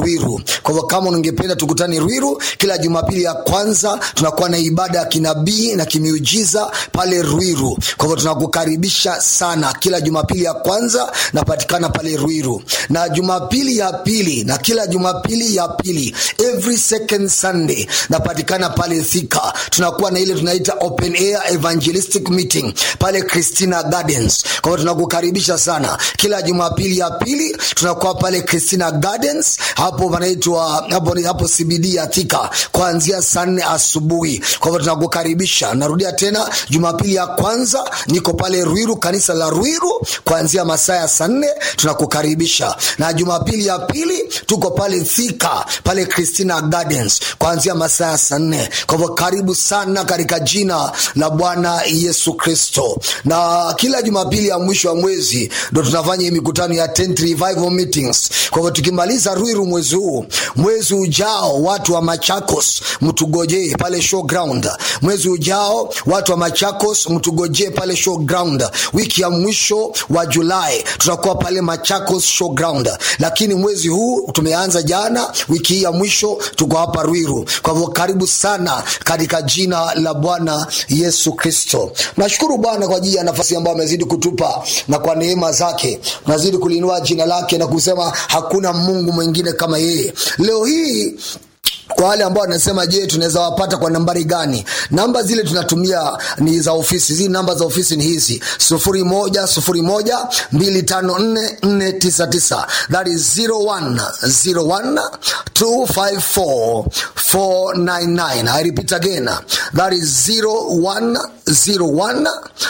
Ruiru. Kwa hivyo kama ungependa tukutane Ruiru, kila Jumapili ya kwanza tunakuwa na ibada ya kinabii na kimiujiza pale Ruiru. Kwa hivyo tunakukaribisha sana, kila Jumapili ya kwanza napatikana pale Ruiru, na Jumapili ya pili na kila Jumapili ya pili, every second Sunday napatikana pale Thika. Tunakuwa na ile tunaita open air evangelistic meeting pale Christina Gardens. Kwa hivyo tunakukaribisha sana, kila Jumapili ya pili tunakuwa pale Christina Gardens hapo panaitwa hapo, hapo CBD ya Thika kuanzia saa nne asubuhi. Kwa hivyo tunakukaribisha. Narudia tena, Jumapili ya kwanza niko pale Ruiru, kanisa la Ruiru kuanzia masaa ya saa nne tunakukaribisha, na Jumapili ya pili tuko pale Thika pale Christina Gardens kuanzia masaa ya saa nne. Kwa hivyo karibu sana katika jina la Bwana Yesu Kristo. Na kila Jumapili ya mwisho wa mwezi ndo tunafanya hii mikutano ya tent revival meetings. Kwa hivyo tukimaliza Ruiru mwezi huu, mwezi ujao watu wa Machakos mtugojee pale showground. Mwezi ujao watu wa Machakos mtugojee pale showground. Wiki ya mwisho wa Julai tutakuwa pale Machakos showground, lakini mwezi huu tumeanza jana, wiki hii ya mwisho tuko hapa Ruiru. Kwa hivyo karibu sana katika jina la Bwana Yesu Kristo. Nashukuru Bwana kwa ajili ya nafasi ambayo amezidi kutupa na kwa neema zake tunazidi kulinua jina lake na kusema hakuna Mungu mwingine kama yeye. Leo hii kwa wale ambao wanasema je, tunaweza wapata kwa nambari gani? Namba zile tunatumia ni za ofisi. Zile namba za ofisi ni hizi: sufuri moja sufuri moja mbili tano nne nne tisa tisa. That is zero one zero one two five four four nine nine. I repeat again, that is zero one zero one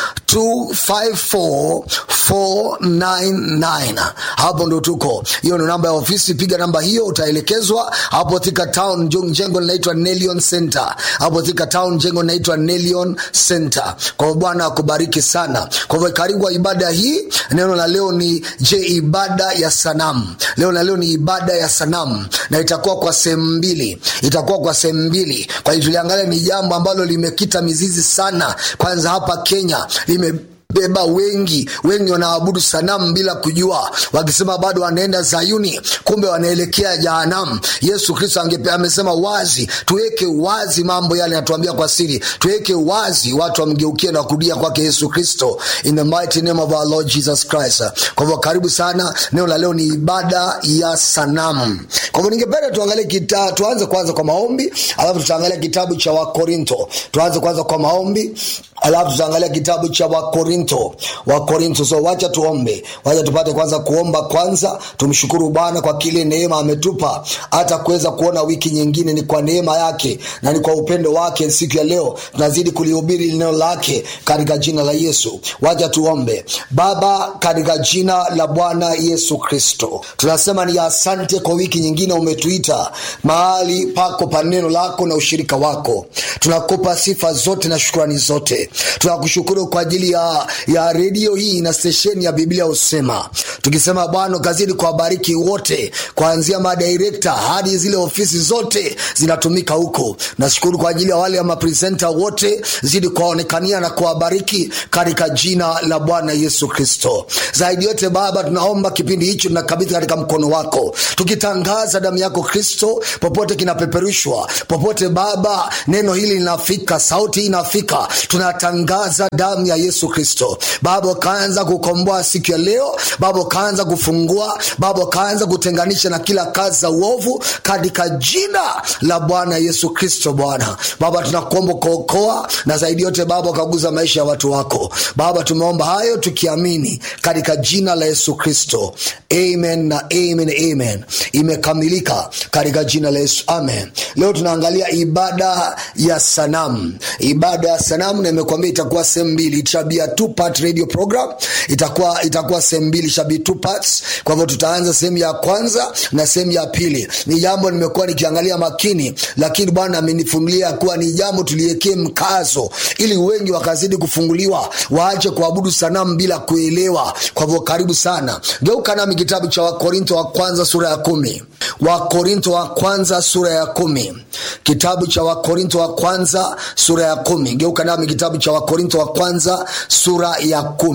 two five four four nine nine. Hapo ndo tuko, hiyo ndo namba ya ofisi. Piga namba hiyo, utaelekezwa hapo Thika Town jengo linaitwa Nelion Center hapo Thika Town, jengo linaitwa Nelion Center. Kwa hivyo Bwana akubariki sana. Kwa hivyo karibu ibada hii. Neno la leo ni je, ibada ya sanamu. Leo na leo ni ibada ya sanamu, na itakuwa kwa sehemu mbili, itakuwa kwa sehemu mbili. Kwa hiyo tuliangalia ni jambo ambalo limekita mizizi sana, kwanza hapa Kenya lime beba wengi wengi wanaabudu sanamu bila kujua, wakisema bado wanaenda Zayuni, kumbe wanaelekea jahanamu. Yesu Kristo amesema wazi, tuweke wazi mambo yale, natuambia kwa siri, tuweke wazi, watu wamgeukie na kurudia kwake Yesu Kristo, in the mighty name of our Lord Jesus Christ. Kwa hivyo karibu sana. Neno la leo ni ibada ya sanamu. Kwa hivyo ningependa tuangalie kita, tuanze kwanza kwa maombi, alafu tutaangalia kitabu cha Wakorinto. Tuanze kwanza kwa maombi alafu tutaangalia kitabu cha Wakorinto, Wakorinto. So wacha tuombe, wacha tupate kwanza kuomba kwanza. Tumshukuru Bwana kwa kile neema ametupa hata kuweza kuona wiki nyingine. Ni kwa neema yake na ni kwa upendo wake. Siku ya leo tunazidi kulihubiri neno lake katika jina la Yesu. Wacha tuombe. Baba, katika jina la Bwana Yesu Kristo, tunasema ni asante kwa wiki nyingine umetuita mahali pako pa neno lako na ushirika wako. Tunakupa sifa zote na shukrani zote tunakushukuru kwa ajili ya, ya redio hii na stesheni ya Biblia Husema, tukisema Bwana kazidi kuwabariki wote, kuanzia madirekta hadi zile ofisi zote zinatumika huko. Nashukuru kwa ajili ya wale ya mapresenta wote, zidi kuwaonekania na kuwabariki katika jina la Bwana Yesu Kristo. Zaidi yote Baba, tunaomba kipindi hicho tunakabidhi katika mkono wako, tukitangaza damu yako Kristo popote kinapeperushwa, popote Baba neno hili linafika, sauti hii inafika, tuna tangaza damu ya Yesu Kristo. Baba, ukaanza kukomboa siku ya leo. Baba, ukaanza kufungua. Baba, ukaanza kutenganisha na kila kazi za uovu katika jina la Bwana Yesu Kristo. Bwana Baba, tunakuomba kuokoa na zaidi yote Baba, ukaguza maisha ya watu wako. Baba, tumeomba hayo tukiamini katika jina la Yesu Kristo, amen na amen, amen. Imekamilika katika jina la Yesu, amen. Leo tunaangalia ibada ya sanamu, ibada ya sanamu na imekwambia itakuwa sehemu mbili, itabia two part radio program, itakuwa itakuwa sehemu mbili, shabi two parts. Kwa hivyo tutaanza sehemu ya kwanza na sehemu ya pili. Ni jambo nimekuwa nikiangalia makini, lakini Bwana amenifunulia kuwa ni jambo tuliwekee mkazo, ili wengi wakazidi kufunguliwa, waache kuabudu sanamu bila kuelewa. Kwa hivyo karibu sana, geuka nami kitabu cha Wakorinto wa kwanza sura ya kumi. Wakorinto wa kwanza sura ya kumi, kitabu cha Wakorinto wa kwanza sura ya kumi. Geuka nami kitabu cha Wakorinto wa kwanza sura ya kumi.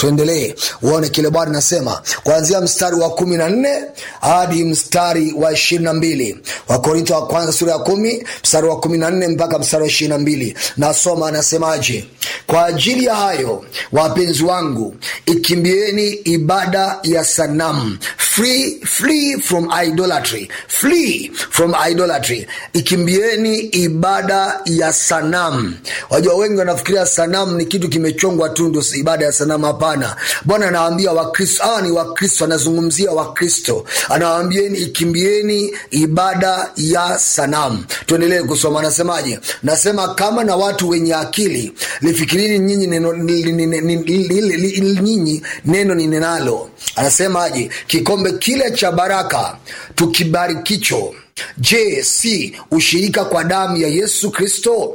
tuendelee uone kile bwana nasema kuanzia mstari wa kumi na nne hadi mstari wa ishirini na mbili wakorintho wa kwanza sura ya kumi mstari wa kumi na nne mpaka mstari wa ishirini na mbili nasoma anasemaje kwa ajili ya hayo wapenzi wangu ikimbieni ibada ya sanamu free, free from idolatry free from idolatry ikimbieni ibada ya sanamu wajua wengi wanafikiria sanamu ni kitu kimechongwa tu ndo ibada ya sanamu hapana bwana anawaambia wakristo hawa ni wakristo anazungumzia wakristo anawaambieni ikimbieni ibada ya sanamu tuendelee kusoma anasemaje nasema kama na watu wenye akili lifikirini nyinyi neno nyinyi neno ni nenalo anasemaje kikombe kile cha baraka tukibarikicho je si ushirika kwa damu ya yesu kristo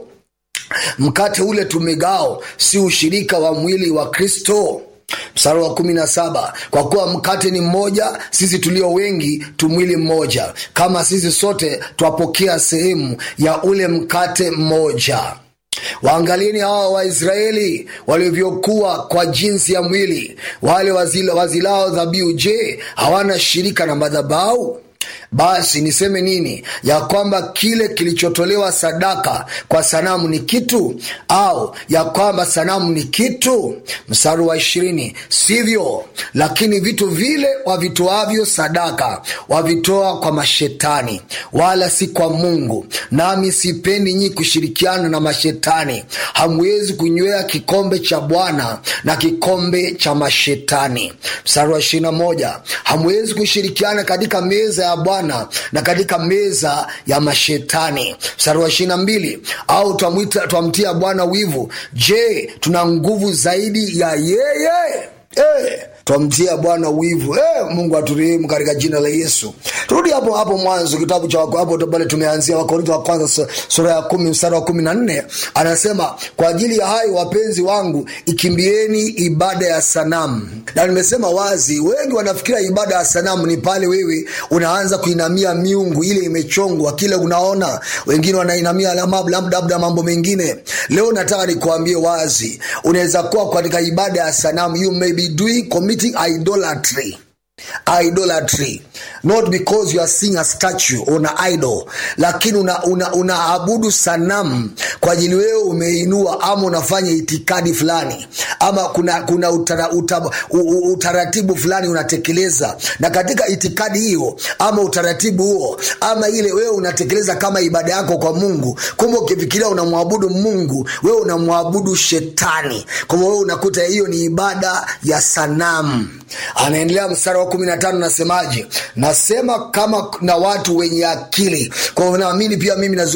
mkate ule tumegao si ushirika wa mwili wa kristo mstari wa kumi na saba kwa kuwa mkate ni mmoja sisi tulio wengi tumwili mmoja kama sisi sote twapokea sehemu ya ule mkate mmoja waangalieni hawa waisraeli walivyokuwa kwa jinsi ya mwili wale wazila, wazilao dhabihu je hawana shirika na madhabau basi niseme nini ya kwamba kile kilichotolewa sadaka kwa sanamu ni kitu au ya kwamba sanamu ni kitu mstari wa ishirini sivyo lakini vitu vile wavitoavyo sadaka wavitoa kwa mashetani wala si kwa mungu nami sipendi nyi kushirikiana na mashetani hamwezi kunywea kikombe cha bwana na kikombe cha mashetani mstari wa ishirina moja hamwezi kushirikiana katika meza ya bwana na katika meza ya mashetani mstari wa ishirina mbili au twamtia bwana wivu je tuna nguvu zaidi ya yeye hey twamtia bwana wivu hey, mungu aturehemu katika jina la yesu turudi hapo hapo mwanzo kitabu cha hapo pale tumeanzia wakorintho wa kwanza sura ya kumi mstari wa kumi na nne anasema kwa ajili ya hayo wapenzi wangu ikimbieni ibada ya sanamu na nimesema wazi wengi wanafikiria ibada ya sanamu ni pale wewe unaanza kuinamia miungu ile imechongwa kile unaona wengine wanainamia labda mambo mengine leo nataka nikuambie wazi unaweza kuwa katika ibada ya sanamu you may be doing committing idolatry idolatry not because you are seeing a statue or an idol lakini unaabudu una, una sanamu kwa ajili wewe umeinua ama unafanya itikadi fulani ama kuna kuna utara, utara, utaratibu fulani unatekeleza na katika itikadi hiyo ama utaratibu huo ama ile wewe unatekeleza kama ibada yako kwa mungu kumbe ukifikiria unamwabudu mungu wewe unamwabudu shetani kwa wewe unakuta hiyo ni ibada ya sanamu anaendelea mstari wa kumi na tano nasemaje nasema kama na watu wenye akili kwa naamini pia mimi